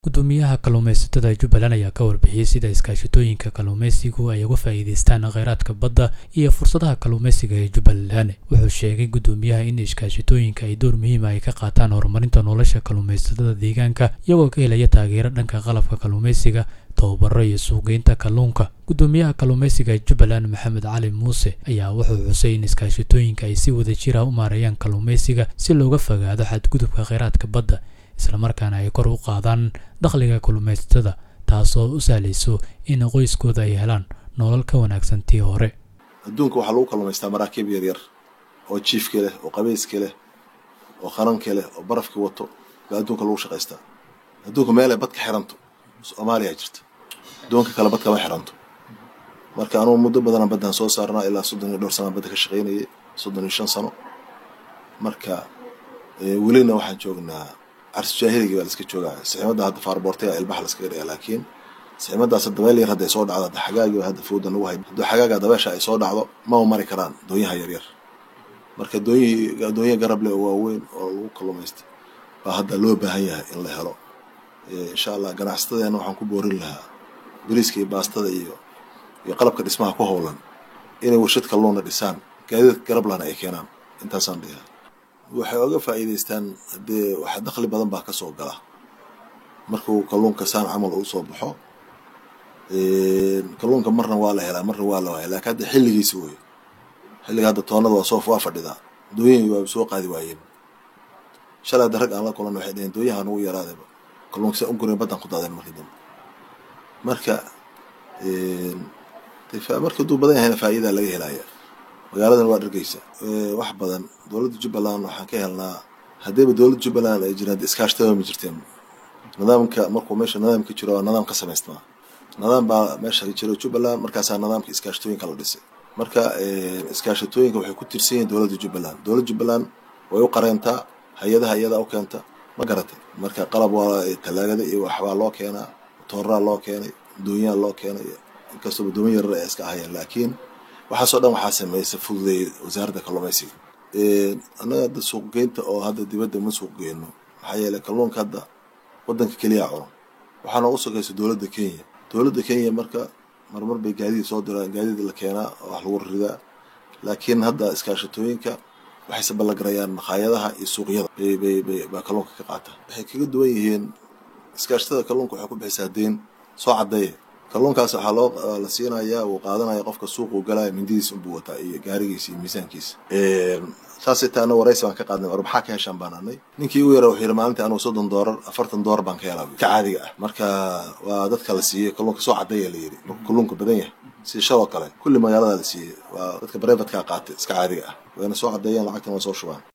gudoomiyaha kalluumaysatada jubbaland ayaa ka warbixiyey sida iskaashatooyinka kalluumaysigu ay uga faa'iidaystaan kheyraadka badda iyo fursadaha kalluumaysiga ee jubbaland wuxuu sheegay gudoomiyaha in iskaashatooyinka ay door muhiima ay ka qaataan horumarinta nolosha kalluumaysatada deegaanka iyagoo ka helaya taageero dhanka qalabka kalluumaysiga tababaro iyo suuqgeynta kalluunka gudoomiyaha kalluumaysiga jubbaland maxamed cali muuse ayaa wuxuu xusay in iskaashatooyinka ay si wada jira u maareeyaan kalluumaysiga si looga fogaado xadgudubka kheyraadka badda islamarkaana ay kor u qaadaan dakhliga kalluumaysatada taasoo u sahlayso in qoyskooda ay helaan nolol ka wanaagsan tii hore adduunka waxaa lagu kalluumaystaa maraakiib yaryar oo jiifka leh oo qabayska leh oo qaranka leh oo barafka wato baa adduunka lagu shaqaystaa adduunka meelay bad ka xiranto soomaaliya jirta adduunka kale bad kama xiranto marka anugu muddo badana baddan soo saarnaa ilaa soddon iyo dhowr sanaa badda ka shaqaynayay soddon iyo shan sano marka welina waxaan joognaa carsjaahiligi baa laska joogaa siximada hadda faarboortaya ilbaxa laskaga dhigaa laakiin siximadaas dabeel yar hadday soo dhacdo hadda xagaagi hadda fooda nagu hay hadduu xagaaga dabeesha ay soo dhacdo mama mari karaan doonyaha yaryar marka doonyihii doonyaha garab leh oo waaweyn oo lagu kalluumaysta baa hadda loo baahan yahay in la helo insha allah ganacsatadeena waxaan ku boorin lahaa bariiska iyo baastada iyo iyo qalabka dhismaha ku howlan inay warshad kalluuna dhisaan gaadiid garablana ay keenaan intaasaan dhigaa waxay oga faa'iidaystaan haddee waxa dakhli badan baa ka soo gala markuu kalluunka saan camal uu soo baxo kalluunka marna waa la helaa marna waa la waaya laakiin hadda xilligiisi wey xilliga hadda toonada waa soo waa fadhidaa dooyihii waa soo qaadi waayeen shalay hadda rag aan la kulan waxay dhaheen dooyaha nagu yaraadayba kalluunka sa ungurin baddan ku daadeen markii dambe marka marka hadduu badan yahayna faa'iidaa laga helaya magaaladan waa dhargeysa wax badan dowladda jubbaland waxaan ka helnaa haddiiba dowladda jubbaland ay jiraan iskaashatada ma jirteen nidaamka markuu meesha nidaamka jiro waa nidaam ka samaysmaa nidaam baa meesha jiro jubbaland markaasaa nidaamka iskaashatooyinka la dhisay marka iskaashatooyinka waxay ku tirsan yihiin dowladda jubbaland dowladda jubbaland way u qareentaa hay-adaha iyada u keenta ma garatay marka qalab waa talaagada iyo waxbaa loo keenaa tooraa loo keenay doonyaa loo keenay inkastoo dooman yarar ay iska ahayeen laakiin waxaasoo dhan waxaa sameeysa fududeeyay wasaaradda kalluumaysiga annaga hadda suuqgeynta oo hadda dibadda ma suuq geyno maxaa yeeley kalluunka hadda waddanka keliya cuno waxaa noogu sokaysa dowladda kenya dowladda kenya marka marmar bay gaadiid soo diraan gaadiid la keenaa oo wax lagu ridaa laakiin hadda iskaashatooyinka waxayse ballagarayaan makhaayadaha iyo suuqyada bay baa kalluunka ka qaata waxay kaga duwan yihiin iskaashatada kalluunka waxay ku bixisaa deen soo caddeeya kalluunkaas waxaa loo la siinayaa uu qaadanaya qofka suuquu galaya mindidiis unbuu wataa iyo gaarigiisa iyo miisaankiisa saasay taana waraysi baan ka qaadnay war maxaa ka heshaan baan anay ninkii ugu yara wuxuu yidhi maalintii anugu soddon doolar afartan doolar baan ka helaa ka caadiga ah marka waa dadka la siiyey kalluunka soo caddeeya la yidhi markuu kalluunka badan yahay si shadoo kale kulli magaalada la siiyey waa dadka brevatkaa qaatay iska caadiga ah wayna soo caddeeyeen lacagtan waa soo shubaan